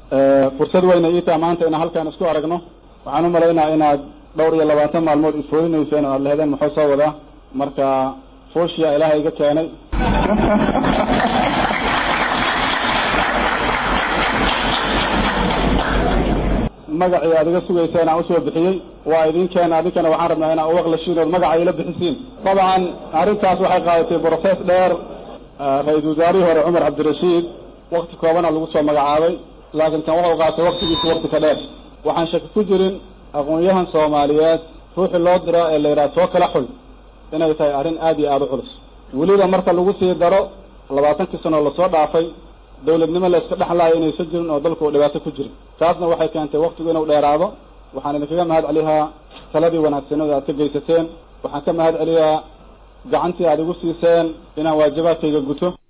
fursad weyna ii taha maanta inaan halkaan isku aragno waxaan u malaynaa inaad dhowr iyo labaatan maalmood ifooyinayseen oo aad lehdeen muxuu soo wadaa marka fooshiya ilaahay iga keenay magacii aad iga sugayseen aan usoo bixiyey waa idin keena adinkana waxaan rabnaa inaa uwaqlashiin ood magaca ila bixisiin dabcan arrintaas waxay qaadatay brocess dheer ra-iisul wasaarihii hore cumar cabdirashiid wakti koobana lagu soo magacaabay laakiin kan wuxuu qaatay waktigiisa wakti ka dheer waxaan shaki ku jirin aqoon-yahan soomaaliyeed ruuxii loo diro ee la yidhaha soo kala xul inay tahay arrin aad iyo aada u culus weliba marka lagu sii daro labaatankii sanoo lasoo dhaafay dawladnimo la iska dhexlaayo inaysan jirin oo dalku dhibaato ku jirin taasna waxay keentay waktigu inuu dheeraado waxaan idinkaga mahad celiyaa taladii wanaagsanada aad ka geysateen waxaan ka mahad celiyaa gacantii aad igu siiseen inaan waajibaadkayga guto